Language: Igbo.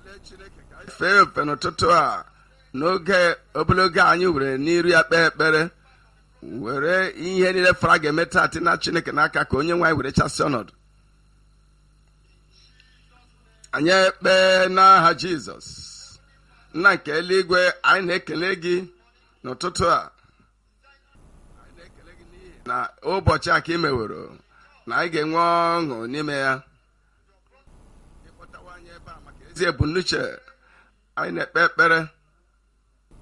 fee ofe n'ụtụtụ a n'oge ogologo anyị were n'iru ya kpee ekpere were ihe niile fara ga-eme taa na chineke n'aka ka onye nwaanyị were chasị ọnọdụ anyị ekpee n'aha jizọs nna nke eluigwe anyị na-ekele gị n'ụtụtụ a na ụbọchị a ka ị meworo na anyị ga-enwe ọṅụ n'ime ya ịkpọtawa anyị ebe a maka ezi ebumnuche anyị na-ekpe ekpere